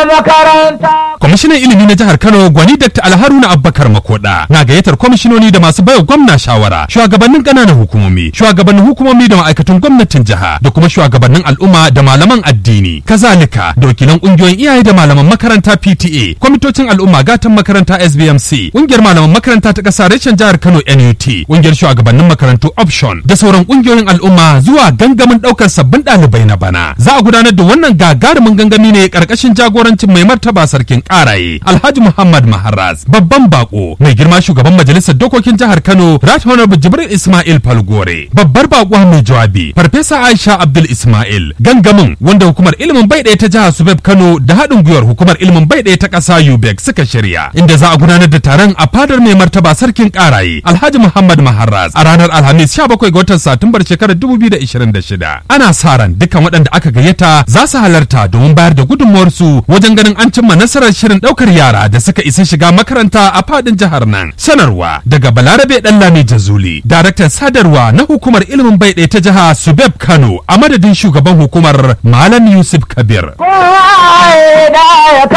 makaranta. Kwamishinan ilimi na jihar Kano Gwani Dr. Alharuna Abubakar Makoda na gayyatar kwamishinoni da masu baiwa gwamna shawara, shugabannin ƙananan hukumomi, shugabannin hukumomi da ma'aikatan gwamnatin jiha da kuma shugabannin al'umma da malaman addini. Kazalika da wakilan ƙungiyoyin iyaye da malaman makaranta PTA, kwamitocin al'umma gatan makaranta SBMC, ƙungiyar malaman makaranta ta ƙasa reshen jihar Kano NUT, ƙungiyar shugabannin makarantu Option da sauran ƙungiyoyin al'umma zuwa gangamin ɗaukar sabbin ɗalibai na bana. Za a gudanar da wannan gagarumin gangami ne ƙarƙashin jagorancin mai martaba sarkin ƙaraye Alhaji Muhammad Maharaz babban bako mai girma shugaban majalisar dokokin jihar Kano Right Honorable Jibril Ismail Falgore babbar bakuwa mai jawabi Farfesa Aisha Abdul Ismail gangamin wanda hukumar ilimin bai ɗaya ta jihar Subeb Kano da haɗin gwiwar hukumar ilimin bai ɗaya ta ƙasa UBEC suka shirya inda za a gudanar da taron a fadar mai martaba sarkin ƙaraye Alhaji Muhammad Maharaz a ranar Alhamis 17 ga watan Satumbar shekarar 2026 ana sa ran dukkan waɗanda aka gayyata za su halarta domin bayar da gudunmuwarsu wajen ganin an cimma nasarar shirin ɗaukar yara da suka isa shiga makaranta a fadin jihar nan. Sanarwa daga Balarabe Ɗanlami Jazuli, daraktan sadarwa na hukumar ilimin bai ɗaya ta jiha Subeb Kano a madadin shugaban hukumar Malam Yusuf Kabir. Kowa ya da ya